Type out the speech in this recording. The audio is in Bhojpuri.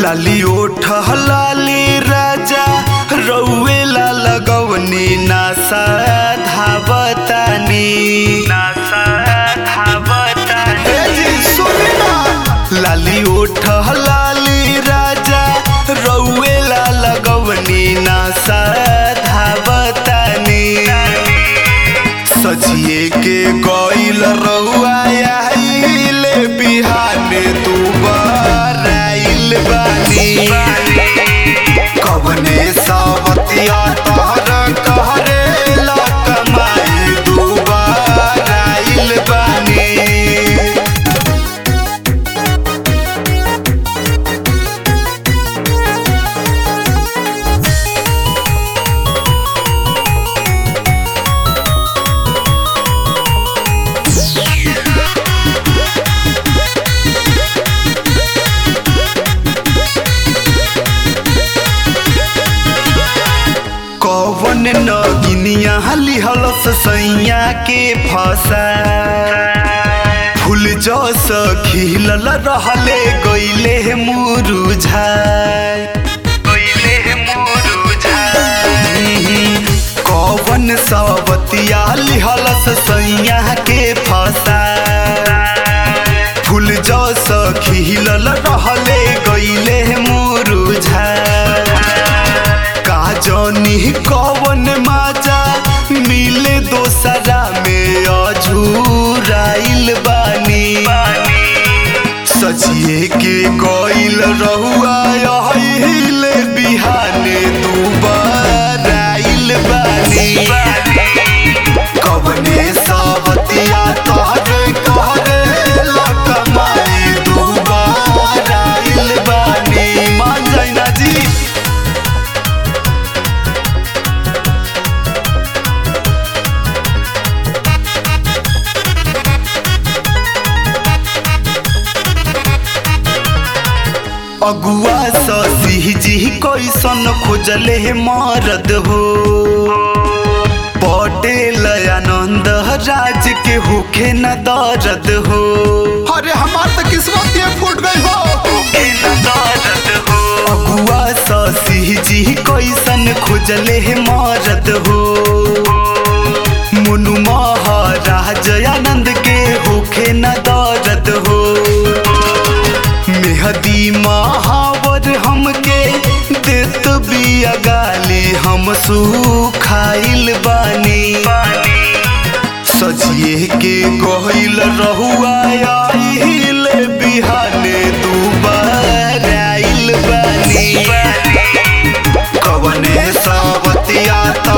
लाली ओठ लाली राजा रउए ला लगवनी नासा धावतानी नासा धावतानी ए जी सुनी ना लाली ओठ लाली राजा रउए ला लगवनी नासा धावतानी सजिए के गइल रउआ आइले बिहाने तू बराइल बानी कवने सावतिया तहर कहरे ला कमाई तू बराइल बानी कवन नगिनिया लिहलस सैया के फसा फूल जस खिलल रहले गइले मुरुझा गइले मुरुझा कवन सवतिया लिहलस सैया के फसा फूल जस खिलल रहले गइले मुरुझा का जानी कवन माजा मिले दोसरा में अझुराइल बानी सजिए के गइल रहुआ अहिले बिहाने दुबाराइल बानी कवने सावतिया तहरे कहरे लकमाई दुबाराइल बानी मान जाइना जी अगुआ ससी जी कैसन खोजले मरद हो पटेल आनंद राज के होखे न दर्द हो अरे हमार तो किस्मत ये फूट गई हो होखे न दर्द हो अगुआ ससी जी कैसन खोजले मरद हो मुनु महाराज आनंद के होखे न दर्द हो मेहदी महावर हमके देत बिया गाली हम सुखाइल बानी सजिए के गहिल रहुआ आइल बिहाने दुबाराइल बानी कवने सावतिया ता